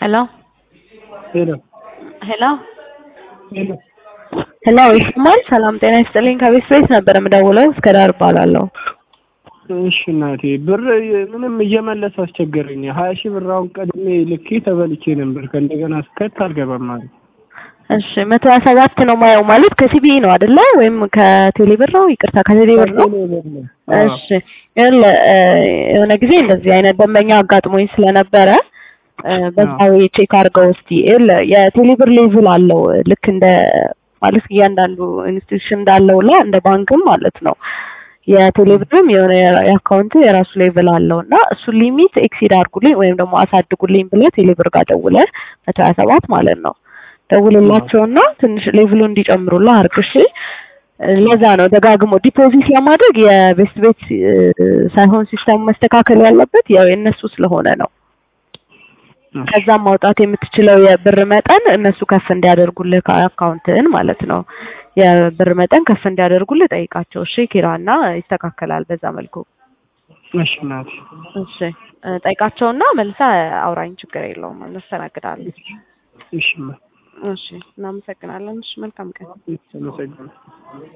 ሄሎ ሄሎ ሄሎ ሄሎ ሄሎ ይሰማል? ሰላም ጤና ይስጥልኝ። ከቤት ቤት ነበር የምደውለው። እስከ ዳር እባላለሁ። እሺ እናቴ ብር ምንም እየመለስ አስቸገረኝ። ሀያ ሺህ ብር አሁን ቀድሜ ልኬ ተበልቼ ነበር። ከእንደገና ስከት አልገባም ማለት እሺ መቶ ሀያ ሰባት ነው ማየው ማለት ከሲቢኢ ነው አይደለ? ወይም ከቴሌ ብር ነው? ይቅርታ ከቴሌ ብር ነው። እሺ ይኸውልህ የሆነ ጊዜ እንደዚህ አይነት ደንበኛ አጋጥሞኝ ስለነበረ በዛው ቼክ አድርገው እስቲ ይኸውልህ የቴሌ ብር ሌቭል አለው ልክ እንደ ማለት እያንዳንዱ ኢንስቲትዩሽን እንዳለው ላይ እንደ ባንክም ማለት ነው። የቴሌ ብርም የሆነ የአካውንት የራሱ ሌቭል አለው እና እሱን ሊሚት ኤክሲድ አድርጉልኝ ወይም ደግሞ አሳድጉልኝ ብለህ ቴሌ ብር ጋር ደውለህ መቶ ሀያ ሰባት ማለት ነው ደውልላቸውና ትንሽ ሌቭሉ እንዲጨምሩልህ አድርግ። እሺ ለዛ ነው ደጋግሞ ዲፖዚት ለማድረግ የቤስት ቤት ሳይሆን ሲስተሙ መስተካከል ያለበት ያው የእነሱ ስለሆነ ነው። ከዛም ማውጣት የምትችለው የብር መጠን እነሱ ከፍ እንዲያደርጉልህ ከአካውንትህን ማለት ነው። የብር መጠን ከፍ እንዲያደርጉልህ ጠይቃቸው። እሺ ኪራና ይስተካከላል በዛ መልኩ። እሺ እናቴ እሺ ጠይቃቸውና መልሳ አውራኝ፣ ችግር የለውም እናስተናግዳለን። እሺ እሺ እናመሰግናለን። እሺ መልካም ቀን። አመሰግናለሁ።